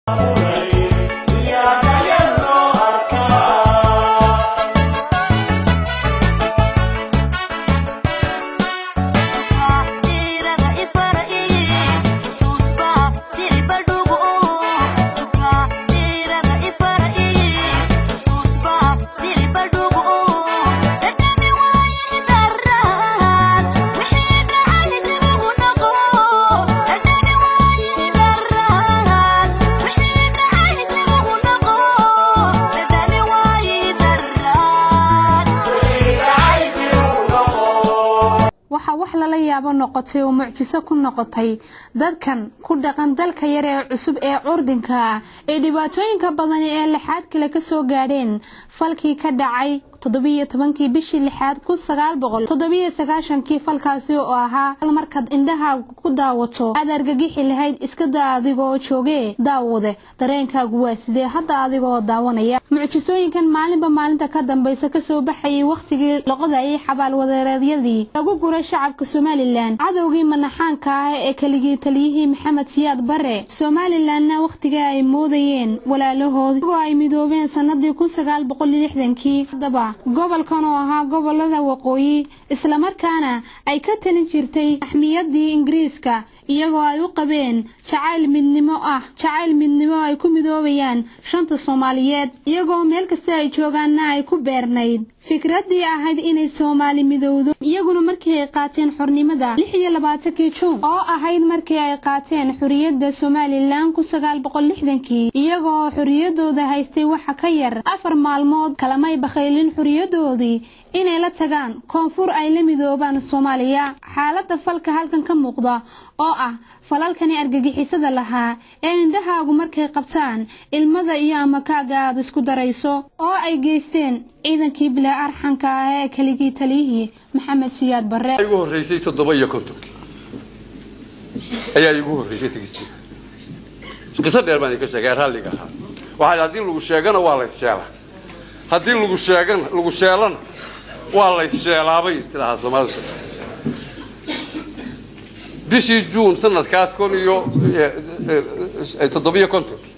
waxaa wax lala yaabo noqotay oo mucjiso ku noqotay dadkan ku dhaqan dalka yar ee cusub ee curdinka ah ee dhibaatooyinka badan ee lixaad kale kasoo gaadheen falkii ka dhacay toddobiyo tobankii bishii lixaad kun sagaal boqol toddobiyo sagaashankii falkaasi oo ahaa hal markaad indhahaagu ku daawato aad argagixi lahayd iska daa adigoo joogee daawade dareenkaagu waa sidee hadda adigoo daawanaya mucjisooyinkan maalinba maalinta ka dambaysa kasoo baxayay wakhtigii loqodayay xabaalwadeereedyadii lagu guray shacabka somalilan cadowgii manaxaanka ah ee keligii taliyihii maxamed siyaad bare somalilanna wakhtiga ay moodayeen walaalahood iyagoo ay midoobeen sanadii kun sagaal boqol lixdankii haddaba gobolkan oo ahaa gobolada waqooyi islamarkaana ay ka talin jirtay axmiyadii ingiriiska iyagoo ay u qabeen jacayl midnimo ah jacayl midnimo ay ku midoobayaan shanta soomaaliyeed iyagoo meel kasta ay joogaanna ay ku beernayd fikradii ahayd inay soomaali midowdo iyaguna markii ay qaateen xornimada lix iyo labaatankii juun oo ahayd markii ay qaateen xorriyadda somalilan kun sagaal boqol lixdankii iyagoo xorriyadooda haystay waxa ka yar afar maalmood kalamay bakhaylin xorriyadoodii inay la tagaan koonfur ay la midoobaan soomaaliya xaaladda falka halkan ka muuqda oo ah falalkani argagixisada lahaa ee indhahaagu markay qabtaan ilmada iyo amakaaga aad isku darayso oo ay geysteen ciidankii bilaa arxanka ah ee keligii taliyihii maxamed siyaad barre igu horreysay toddoba iyo kontonkii ayaa igu horreysay tegisteeda qiso dheer baan idinka sheegay raalliga ahaa waxaa haddii lagu sheegana waa lays sheelaa haddii lagu sheegana lagu sheelana waa lays sheelaabay tidaahaa soomaalida bishii juun sanadkaas kun iyo toddobiyo kontonkii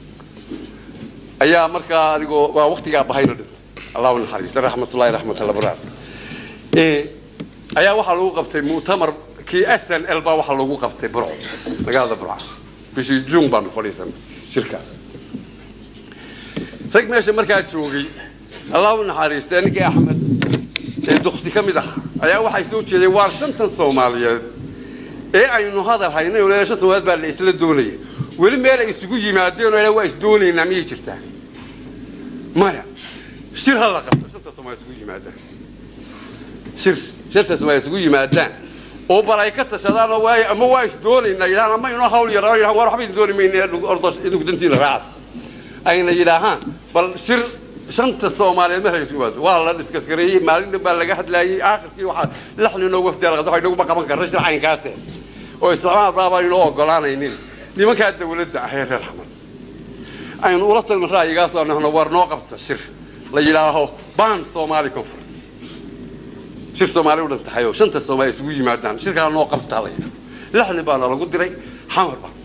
ayaa markaa adigoo waa waktigaa bahayna dhintay allahu naxariista raxmatullahi raxmat alabraar ayaa waxaa lagu qabtay mu'tamar kii s n l baa waxaa lagu qabtay burco magaalada burca bishii juun baanu fadhiisanay shirkaas rag meesha markaa joogay allahu naxariista ninkii axmed ee duksi ka mid ah ayaa waxay soo jeedeen waar shantan soomaaliyeed ee aynu hadal haynay oo shan soomaaliyeed baa la isla doonaya weli meel ay isugu yimaadeen oo waa is doonaynaa miyay jirtaa maya shir ha la qabto shanta soomaaliyeed isugu yimaadaan shir shanta soomaaliyeed isugu yimaadaan oo bal ay ka tashadaan oo waay ama waa is doonaynaa yidhahaan ama inoo hawl yaraan yidhahaan war waxba idin dooni mayna ordo idinku dantiina raacad ayna yidhaahaan bal shir shanta soomaaliyeed ma haysu waado waa la dhiskaskareeyey maalin dhan baa laga hadlaayey aakhirkii waxaa lix ninoo wafdiya laqabta waxa inaguma qaban karna shir caynkaase oo isticmaal baabaan inoo ogolaanaynin nimankaa dawladda ah ee reer xamar aynu ula tagno ra'yigaasoo nahno war noo qabta shir la yidhaaho ban somali conference shir soomaali u dhan tahay oo shanta soomaali isugu yimaadaan shirkaa noo qabtaa la yidhaho lix nin baana lagu diray xamar baa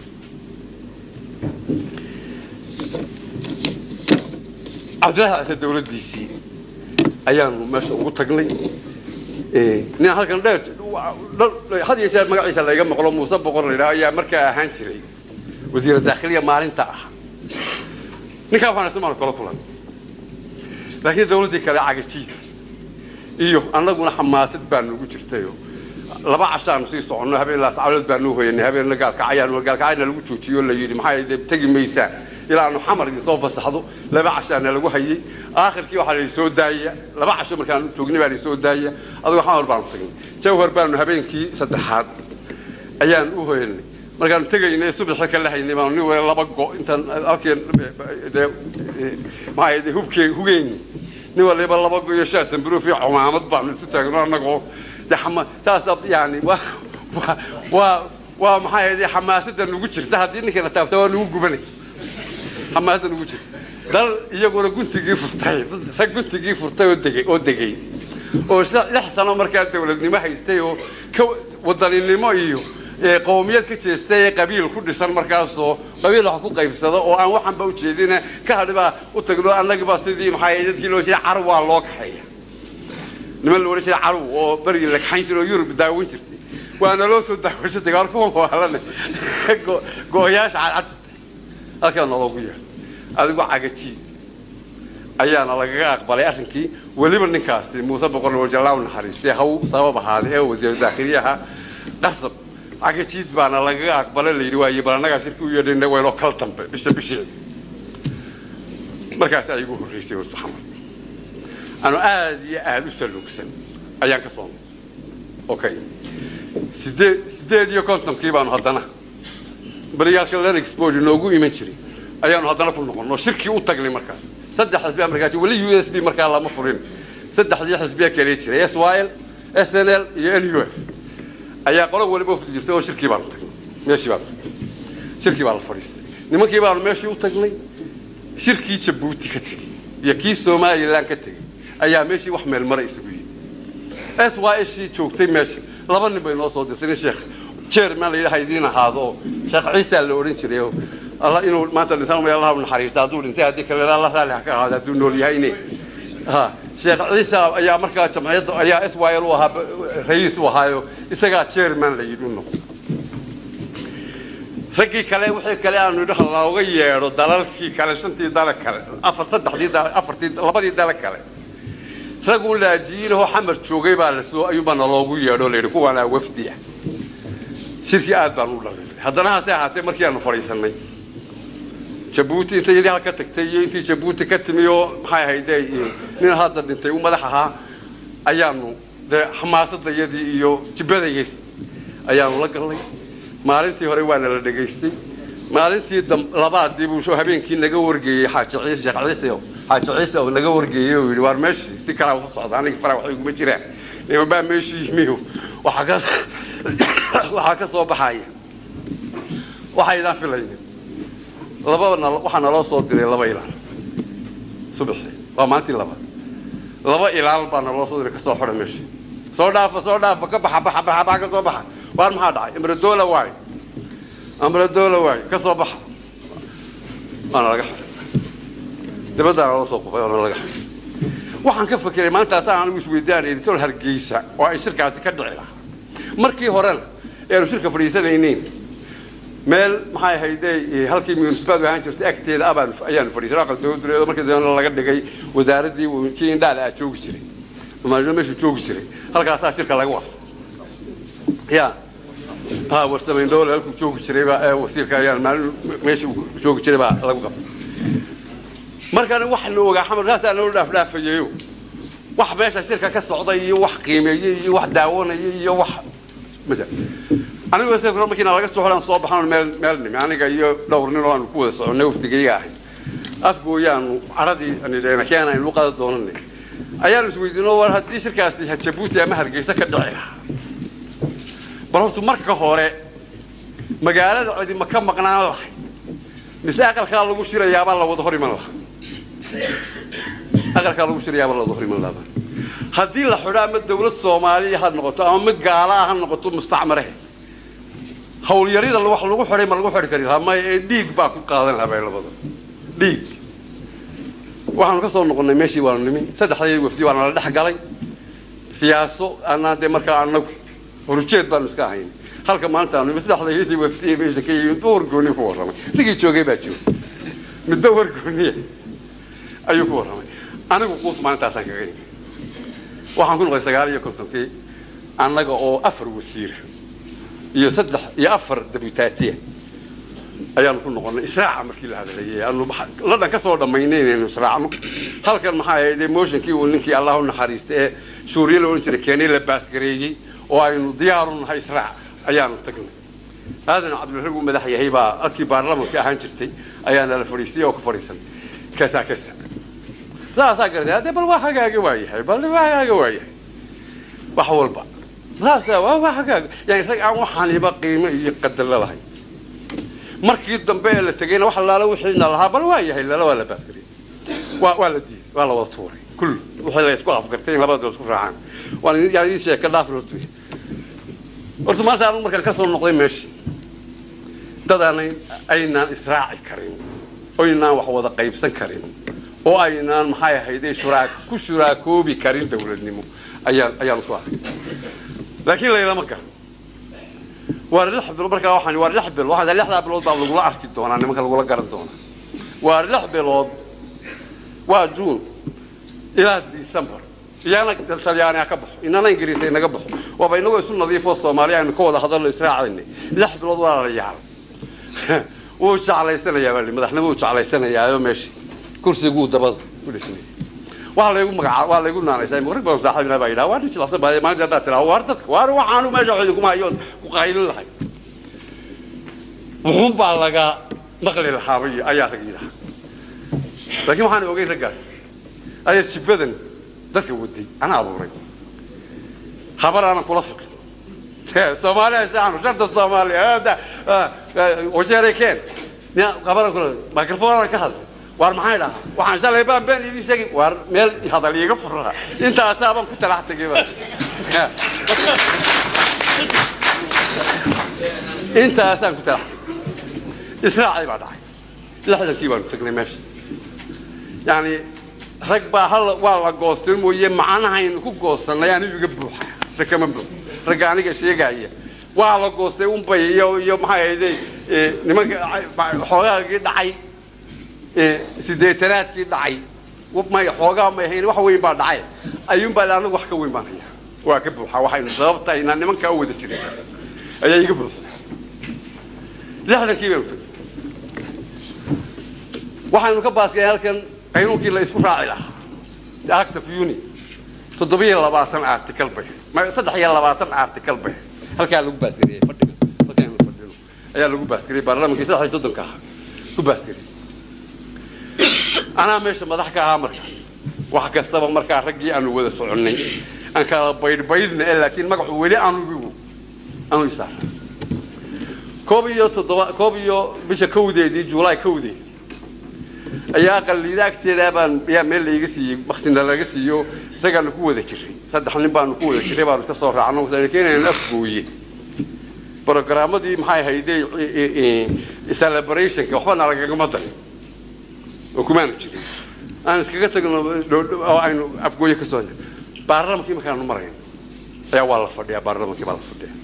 cabdillaahi cise dawladdiisii ayaanu meesha ugu tagnay nin halkan dheer had iyo jeer magaciisa layga maqlo muuse boqor la yidhaho ayaa markaa ahaan jiray wasiira daakhiliya maalinta ah ninkaa waxaan ismaanu kala kulan laakiin dawladdii kale cagajiid iyo annaguna xamaasad baa nugu jirtayoo laba cashaanu sii soconno habeen laascalood baanu hoyanay habeenna gaalkacayaanu gaalkacayna lagu joojiyo la yidhi maxaa tegi maysaan ilaa aanu xamar idin soo fasaxdo laba cashaana lagu hayay aakhirkii waxaa la soo daaya laba casho markaanu joognay baa la soo daaya adigoo xamar baanu tagnay jawhar baanu habeenkii saddexaad ayaan u hoyanay markaanu tegaynay subaxi ka lahaynay baanu nin wala laba go intaan halkeen dee maxaa de hubkee hugeyni nin waliba laba go iyo shaar samburuuf iyo cumaamad baanu isu taagno annagoo de xama saasa yani waa waa waa waa maxaa yidhi xamaasadda nugu jirta haddii ninkana taabta waa nugu gubanay xamaasadda nugu jirta dal iyaguna guntigii furtay rag guntigii furtay oo degay oo degay oo lix sano markaa dawladnimo haystay oo ka wadaninimo iyo ee qowmiyad ka jeesta ee qabiil ku dhisan markaasoo qabiil wax ku qaybsada oo aan waxanba ujeedina ka hadhibaa u tagno annagiba sidii maxaa dadkii loo jeeda carw waa loo kaxeeya niman la odhan jiray carw oo berigii la kaxayn jiray oo yurub daawan jirtay waana loo soo daawasho tagay war kuwa waalane go-oyaasha cadcadta halkaa naloogu yeer adigu cagajiid ayaana lagaga aqbalay arrinkii weliba ninkaasi muuse boqor wajallaa u naxariistay haw sabab ahaaday ee wasiir daakhiliyaha qasab cagajiid baana lagaga aqbalay layidhi waaye bal annagaa shirki u yeedhayna waynoo kala dambe bisha bisheeda markaas ay igu horreysay wastu xamar anu aada iyo aada u saluugsan ayaan ka soo noqday okay sideed sideed iyo kontonkii baanu haddana baryaalka lenexport inoogu iman jiray ayaanu haddana ku noqonno shirkii u tagnay markaas saddex xisbi markaa weli u s b markaa lama furin saddexdii xisbiya kale jiray s y l s n l iyo n u f ayaa qolo waliba ufdi jirtay oo shirkii baanu tagnay meeshii baanu tagnay shirkii baa la fadhiistay nimankii baanu meeshii u tagnay shirkii jabuuti ka tegey iyo kii somalilan ka tegey ayaa meeshii wax meelmara isugu yimi s y shii joogtay meesha laba nin bay noo soo dirtay nin sheekh chairman la yidhaha idiin ahaado oo sheekh ciisa la odhan jiray oo alla inuu maanta dhintaan may allah u naxariista hadduu dhintay haddii kale alla raalli ha ka ahaado hadduu nool yahay ine ha sheekh ciisa ayaa markaa jamciyadda ayaa s y l u ahaa ra'iis u ahaayo isagaa chairman la yidhi u noqdo raggii kale wixii kale aanu idhi looga yeedho dalalkii kale shantii dala kale afar saddexdii afartii labadii dala kale raguu laajiyiinahoo xamar joogay baa lasoo ayuunbaa naloogu yeedho layidhi kuwaanaa wafdiya shirkii aad baan u dhaliilay haddana hase ahaatee markii aanu fadhiisannay jabuuti intay yadii halka tagtay iyo intii jabuuti ka timi oo maxay ahayde nin hadda dhintay u madax ahaa ayaanu dee xamaasadayadii iyo jibbadayadii ayaanu la galnay maalintii hore waana la dhegaystay maalintii labaadii buu habeenkii naga wargeeyey xaaji ciise sheekh ciise oo xaaji ciise oo naga wargeeyey oo yidhi waar meeshii si kalaa ku socda aniga fara waxay iguma jiraan nimanbaa meeshii yimiyo waxaa ka waxaa ka soo baxaya waxaydaan filaynin laba waxaa naloo soo diray laba ilaal subaxii waa maalintii labaad laba ilaal baa naloo soo diray kasoo xidha meeshii soo dhaafa soo dhaafa ka baxa baxa baxa baxa ka soo baxa waar maxaa dhacay amradoola waay amradoola waay ka soo baxa waana laga xiray dibaddaana loo soo qufay waana laga xiray waxaan ka fakeray maalintaasaan anigu isweydaan editol hargeysa oo ay shirkaasi ka dhici lahaa markii horena eanu shirka fadhiisanaynayn meel maxay ahayde halkii municipality ahaan jirtay agteeda abaan ayaanu fadhiisanay aqal dowladuleedo markii dambena laga dhigay wasaaraddii kii indhaale aa joogi jiray maalimo meeshuu joogi jiray halkaasaa shirka laga waqtay ya ha warsamayn dowle halkuu joogi jiray baa ee wasiirka ayaan maalin meeshii uu joogi jiray baa lagu qabtay markaan waxaanu ogaa xamar kaasaa noo dhaafdhaafayeyo wax meesha shirka ka socday iyo wax qiimeeyey iyo wax daawanayay iyo wax masa anigu se markiina laga soo xidhan soo baxan meel meel nimi aniga iyo dhowr nin oo aanu ku wada soconnay wafdigayga ahay afgooyaanu caradii anidheena keena aynu u qada doonanay ayaanu isweydiino war haddii shirkaasi jabuuti ama hargeysa ka dhici lahaa bal horta marka hore magaalada cidi ma ka maqnaan lahay mise aqalkaa lagu shirayaabaa la wada hor iman lahaa aqalkaa lagu shirayaabaa la wada hor iman lahaa haddii la xidho ama dawlad soomaaliya ha noqoto ama mid gaalaa ha noqoto mustacmarahe hawlyarida wax lagu xidhay ma lagu xidhi kari lahaa maya ee dhiig baa ku qaadan lahaa bay labada dhiig waxaanu ka soo noqonnay meeshii waanu nimi saddexdaydi wafdi waana la dhex galay siyaaso anaa dee markaa anagu horujeed baanu iska ahayn halka maanta aanu nimi saddexdaydi wafdi meesha ka yimid ba wargooni ku warramay ninkii joogay baa joogay midba wargooniya ayuu ku warramay anigu quus maalintaasaan kaga yimi waxaan ku noqday sagaal iyo kontonkii annaga oo afar wasiira iyo saddex iyo afar dabutaatiya ayaanu ku noqonnay israaca markii la hadlayay aanu la dhan ka soo dhammaynay inaynu israacno halkan maxaa ahayd motionkii uu ninkii allah u naxariistay ee suuriya la odhan jiray keenay la baasgareeyey oo aynu diyaaru nahay israac ayaanu tagnay aadan cabdilrag uu madax yahay baa halkii baarlamanka ahaan jirtay ayaana la fadhiistay oo ku fadhiisan kasa kasa saasaa garatay haddee bal waa hagaaga waa yahay bal waa hagaaga waa yahay wax walba saasa waa waa hagaaga yani rag aan waxaaniba qiimo iyo qadar lalahay markii dambe ee la tegayna wax laala wixiina lahaa bal waa yahay lala waa la baasgariyay waa waa la diiday waa la wada tuuray kul wixii la isku afgartay in labada isku raacaan waan idin yani idin sheeka dhaaf hortu horta maanta anigu markaan ka soo noqday meesha dad aanay aynaan israaci karin oynaan wax wada qaybsan karin oo aynaan maxay ahayde shuraa ku shuraakoobi karin dowladnimo ayaan ayaan usoo arkay laakiin laylama garan waa lix bilood markaa waxaan waa lix bilood waxaan lixdaa bilood baa lagula arki doonaa nimanka lagula garan doonaa waa lix bilood waa juun ilaa december iyana talyaaniya ka baxo inana ingiriisa inaga baxo waaba inagoo isu nadiifoo soomaaliya aynu ka wada hadallo israacaynay lix bilood waa la yaal wuu jeclaysanayaa baa madaxnimo wuu jeclaysanayaayo meesha kursiguu dabada u dhisnay waa laygu magaca waa laygu naanaysaa rag badan saaxiibina baa yidhaha waa nin jilicsan baa maalinta haddaad tiraa waar dadka waar waxaanu meesha wax idinkuma hayoon ku qaylin lahay wuxuun baa laga maqli lahaabay ayaa rag yidhaha laakiin waxaan ogeyn raggaas ayaa jibbadan dadka waday anaa abuuray habar aanan kula fiqin soomaaliya saanu shanta soomaaliya wajeeray keen habaran kula microphone ka hadlay waar maxay dhahaa waxaan shalay baan been idin sheegay waar meel hadal iiga furaa intaasaabaan ku talax tegay ba intaasaan ku talax tegay israacay baa dhacay lixdankii baanu tagnay meesha yani rag baa hal waa la goostin mooye macnahaynu ku goosanay anigu iga buuxa rag kama buux ragga aniga sheegaya waa la goostay unbay iyo iyo maxay ahayde nimanka xoogaagii dhacay sideetanaadkii dhacay may xoogaa may ahayn wax weyn baa dhacay ayuunbaa le anagu wax ka weyn baan hayaa waa ka buuxa waxaynu sababta inaan nimankaa u wada jirin ayaa iga buuxda lixdankii baynu tagay waxaynu ka baaskeen halkan qaynuunkii la isku raaci lahaa act of uni toddobiyo labaatan article bay saddex iyo labaatan article bay halkaa lagu baasgariyey fadhiga halkaanu fadhino ayaa lagu baasgariyey baarlamaankii saddex iyo soddonka ahaa ku baasgariyey anaa meesha madax ka ahaa markaas wax kastaba markaa raggii aanu wada soconnay aan kala baydhbaydhna e laakiin magacu weli anugu anu isaara koob iyo toddoba koob iyo bisha kowdeedii juulaay kowdeedii ayaa aqaliida agteeda baan ayaa meel layga siiyey baksina laga siiyo isagaanu ku wada jiray saddex nin baanu ku wada jiray baanu ka soo raacno keenayaan afgooye brogaramadii maxay ahayde celebrationka waxbana lagagama darin oo kumaanu jirin aan iskaga tagno oo aynu afgooye ka soo baarlamankii markaanu marayn ayaa waa la fadhiyaa baarlamankii baa la fadhiyaa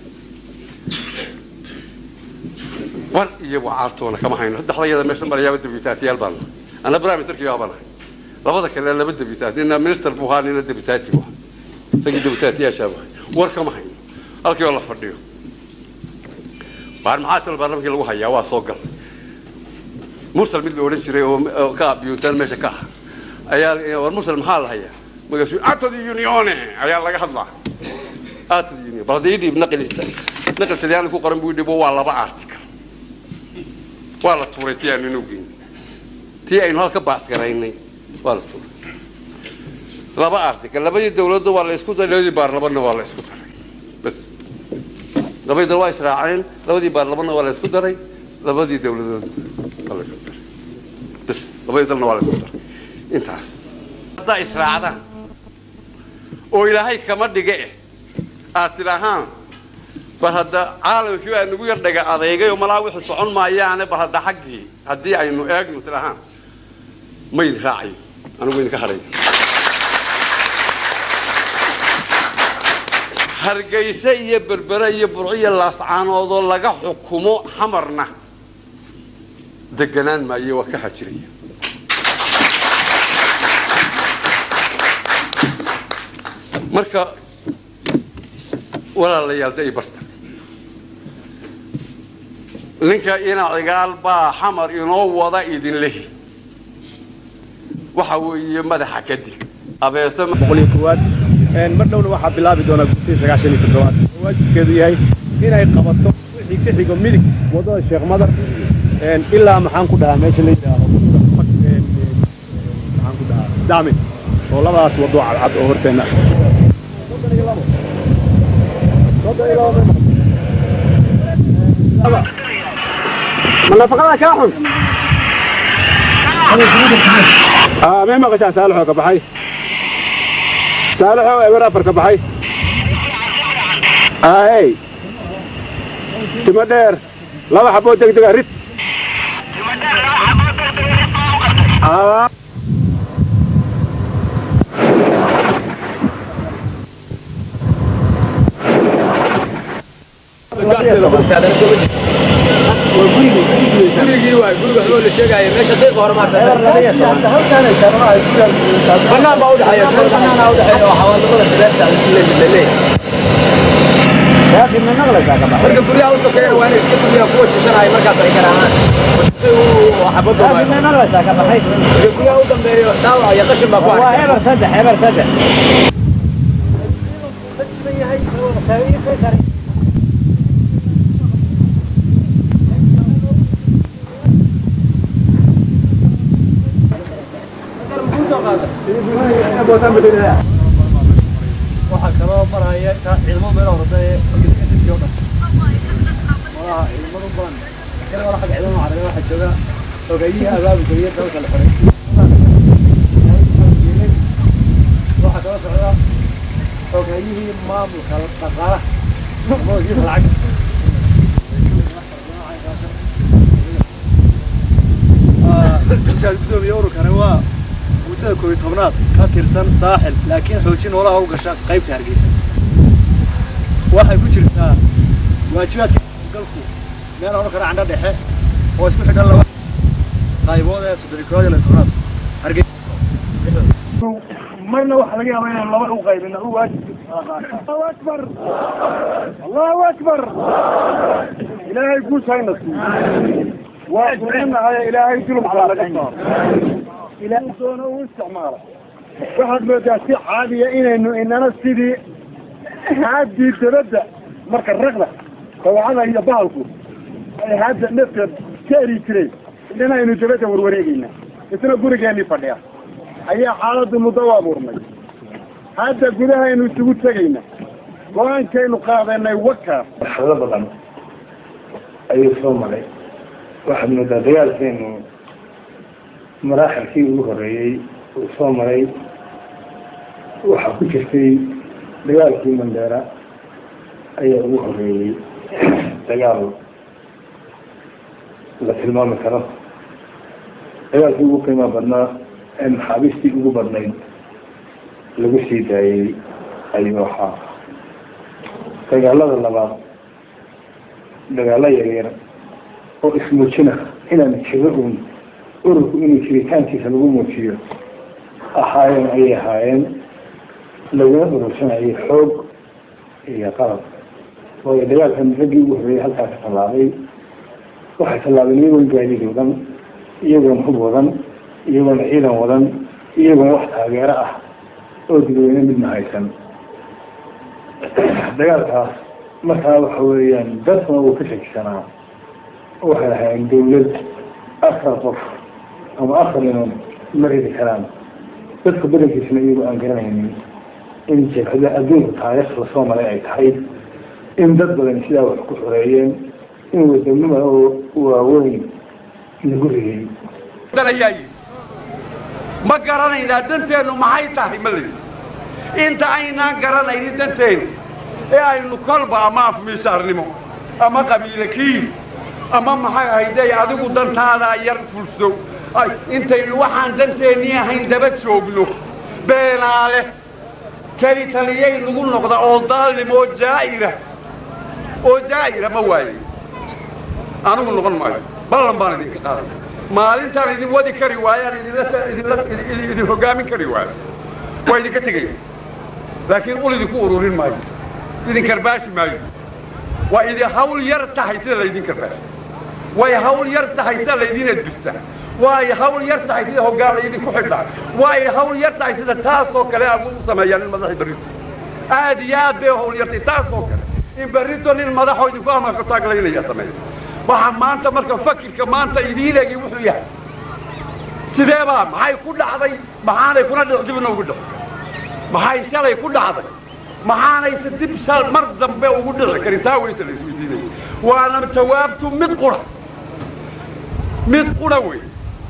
war iyo wacaartoona kama hayno saddexdayada meesha marayaaba debutaatiyaal baan ana prime ministerkii baan ahay labada kale laba debutaati nina minister buu ahaa nina debutaati buu ahaa isagii debutaatiyaashaa buu ahay war kama hayno halkii oo la fadhiyo baar maxaa talo baarlamankii lagu hayaa waa soo gal mursal mid la odhan jiray oo ka biyuutaan meesha ka ah ayaa war mursal maxaa la hayaa magaasuu atad unione ayaa laga hadlaa atad union bal haddii dhiib naqli naqli talyaani ku qoran buu dhibo waa laba article waa la tuuray tii aanu inuu geyn tii aynu halka baasgaraynay waa la tuuray laba article labadii dawladda waa la isku daray labadii baarlamanna waa la isku daray bas labadii dal waa israaceen labadii baarlamanna waa la isku daray labadii dawladood waa la isku daray bas labadii dalna waa la isku daray intaas haddaa israacdaan oo ilaahay kama dhiga eh aad tidhaahaan bal hadda caalamkii baa nagu yar dhaga adeegay oo malaa wixii socon maayaane bal hadda xaggii haddii aynu eegno tidhaahaan ma idin raacayo anigu idinka hadhay hargayse iyo berbere iyo burciyo laascaanoodoo laga xukumo xamarna deganaan maayo waa ka hajiraya marka walaalayaal da i barta ninka ina cigaal baa xamar inoo wada idin lehi waxa weeye madaxa kadib abeese boqol iyo koowaad mar dhowna waxaa bilaabi doonaa gurtii sagaashan iyo toddobaad oo waajibkeedu yahay inay qabato wixii ka xigo midig waddada sheekh madar ilaa maxaan ku dhahaa meesha la yidhaaho maxaan ku dhahaa dacmi oo labadaas waddo cadcad oo horteenna ma nafaqada kaa xun may maqashaan saalixoo ka baxay saalixoo eber afar ka baxay ahey timo dheer laba xaboo degdega rid Aa. gurigii waay guriga oo la sheegaayo meesha deeqa hore maarta banaan baa udhexeeya meel banaana udhexeeya oo xawaalamada dabeerta laleeyahay marka guryaha u sokeeyana waa inay iska guryaha kuwa shishanaya markaas ay garaacaan shay uu xabadooda marka guryaha u dambeeyo dhaawac iyo qashin baa ku harsan waxaa kaloo maraya ciidamo meel horda ee dadkii oo dhan malaha ciidamadu badan kale wala xag ciidamo carabi waxaa jooga ogeeyihii abaabulka iyo dalka la xiray waxaa kaloo socda ogeeyihii maamulka dhaqaalaha ama wasiirka lacagta gudoomiye ururkani waa guutada koob iyo tobnaad ka tirsan saaxil laakiin xoojin noolaha u gasha qaybta hargeysa waxay ku jirtaa waajibaadka galku meel oran kara candho dhexe oo isku xidhan laba qaybood ee soddon iyo koowaad iyo tobnaad hargeysa marna waxaa laga yaabaa inaan laba u qaybin u waajib allahu akbar allahu akbar ilaahay guushayna siiyo waa ducinahay ilaahay dulumka laga saaro ilaahay doona uu isticmaala waxaad moodaa si caadiya inaynu inana sidii haadii dabadda marka raqda dawacada iyo bahalku ay hadda nafteed ka eri jireen inana aynu dabadda warwareegayna isna gurigeenii fadhiya ayaa xaaladdu muddo u abuurnay hadda gudahaynu isugu tegayna go-aankaynu qaadanay wakaas marxalado badan ayuu soo maray waxaad moodaa dagaalkeenu maraaxilkii ugu horeeyey uu soo maray waxaa ku jirtay dagaalkii mandheera ayaa ugu horeeyey dagaal la tilmaami karo dagaalkii ugu qiimo badnaa ee maxaabiistii ugu badnayd lagu sii daayey ayuu ahaa dagaalada labaad dagaalo yaryar oo ismuujina inaan jiro uun ururku inuu jiritaankiisa lagu muujiyo ahaayeen ayay ahaayeen laguna urursanayay xoog iyo qalab waayo dagaalkan raggii ugu horreeyay halkaas tallaabay waxay tallaabeen iyagoon gaadiid wadan iyagoon hub wadan iyagoon ciidan wadan iyagoon wax taageero ah oo dadweyne midna haysan dagaalkaas markaa waxa weeyaan dadkuna uu ka shakisanaa waxay ahaayeen dawlad afar qof ama afar inon ma ridi karaan dadka badankiisna iyagoo aan garanaynin in jabhada adduunka taariikh lasoo maray ay tahay in dad badan sidaa wax ku xoreeyeen in wadamada oo waaweyn lagu rigay ayaa yidhi ma garanaynaa danteennu maxay tahay ma layidhi inta aynaan garanaynin danteennu ee aynu kolba ama afmiisaarnimo ama qabiile kiil ama maxay ahayday adigu dantaadaa yar fulso ay intaynu waxaan danteennii ahayn daba joogno beenaale keli taliyay nagu noqda oo daalim oo jaa'ira oo jaa'ira ma waaye anigu noqon maayo ballan baan idinka qaaday maalintaan idin wadi kari waayaan idinla idinla idin hoggaamin kari waayo waa idinka tegaya laakiin ul idinku ururin maayo idin karbaashi maayo waa idin hawl yar tahay sida laydin karbaashi way hawl yar tahay sida laydin edbista way hawl yar tahay sida hoggaan laydinku xidhaa way hawl yar tahay sida taasoo kale aad u sameeyaan in madaxi berrito aad iyo aad bay hawl yartay taasoo kale in berrito nin madaxoo idinku amarka taaglaynaya sameeya waxa maanta marka fakirka maanta idiin egi wuxuu yahay sidee baa maxay ku dhacday maxaanay kuna dhic dibna ugu dhici maxay shalay ku dhacday maxaanayse dib shal mar dambe ugu dhici karin taa weyta la isweydiinaya waana jawaabtu mid qura mid qura wey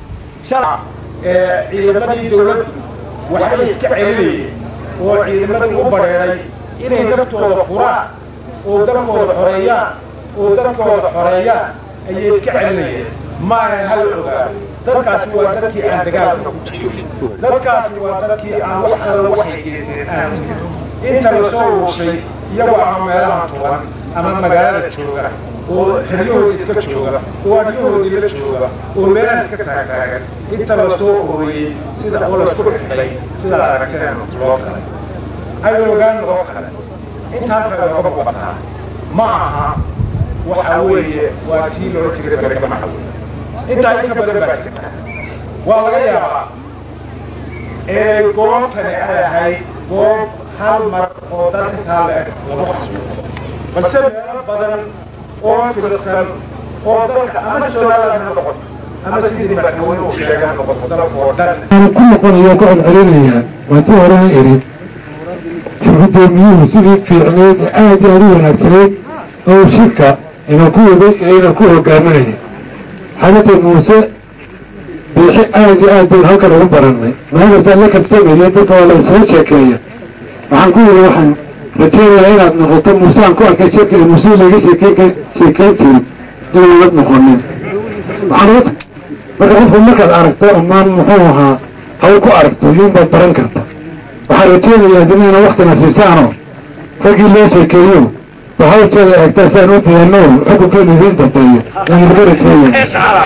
ciidamadii dawladdu waxay iska celinayeen oo ciidamadii u bareeray inay naftooda furaan oo dalkooda xoreeyaan oo dadkooda xoreeyaan ayay iska celinayeen maahan hal ogaado dadkaasi waa dadkii aan dagaalka ku jirin dadkaasi waa dadkii aan wax alla waxay geysteen aan jirin inta la soo uushay iyagoo ama meelaha tuban ama magaalada jooga oo xeryahooda iska jooga oo adyahoodii la jooga oo meelaha iska taagtaagan inta la soo ururiyey sida oo laisku xidhay sida aragteen loo galay ay ogaan loo kale intaa kale looga muuqataa ma aha waxa weeye waa tii loo jiray barkamaxa wey intaa in ka badan baa jirta waa laga yaabaa ee goobtani ay ahayd goob hal mar oo dadkaa la eg lagu xasuuqo balse meelo badan oo filsan oo dalka ama somaliland ha noqoto ama sidii madaxweyne uu sheegay ha noqoto dalka oo dhan ku noqonaya ku celcelinaya waa tii horena idhi gudoomiyuhu sidii fiicneed ee aad iyo aad u wanaagsaneyd oo shirka ina ku waday ee ina ku hogaaminaya xagata muuse biixi aad iyo aad bayn halkan ugu barannay maagartaa la kabtamaya dadka waa la isla sheekeeya waxaan ku yidhi waxaan rajeynayaa inaad noqoto muuse aan ku arkay shirka ee muuse laga sheekeyn sheekeyn jirin inaanad noqonin waxaan uga marka qofku markaad aragto amaan muxuu ahaa hawl ku aragto yuunbaad baran karta waxaan rajeynayaa adinayna waktina siisaanoo raggii loo sheekeeyo ba hawlkeeda eegtaa saan u diyaano xukunkeenu idiin dambeeyo yaan idinka rajeynaya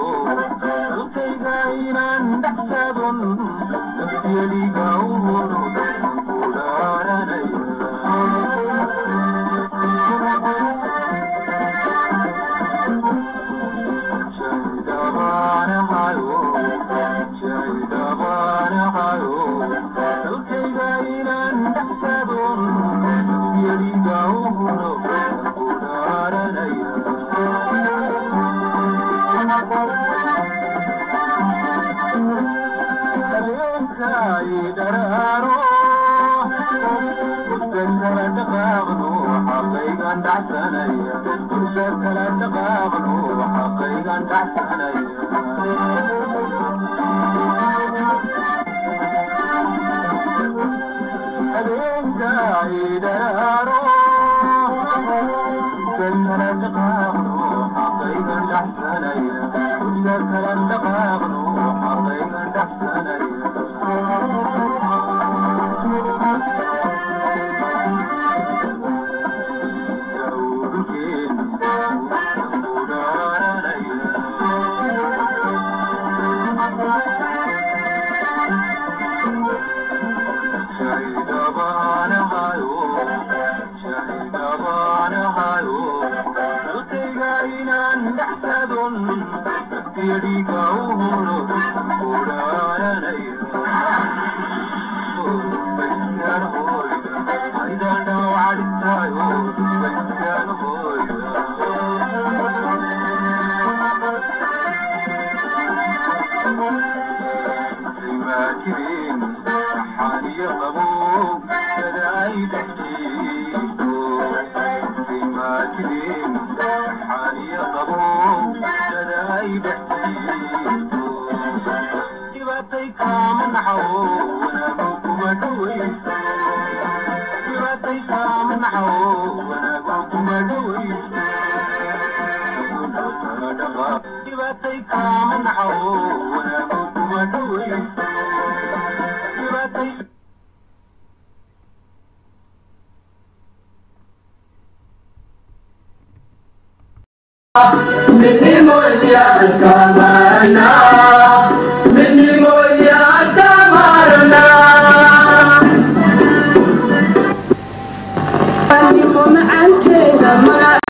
Minimo ya kamana, minimo ya kamarana. Minimo macankeeda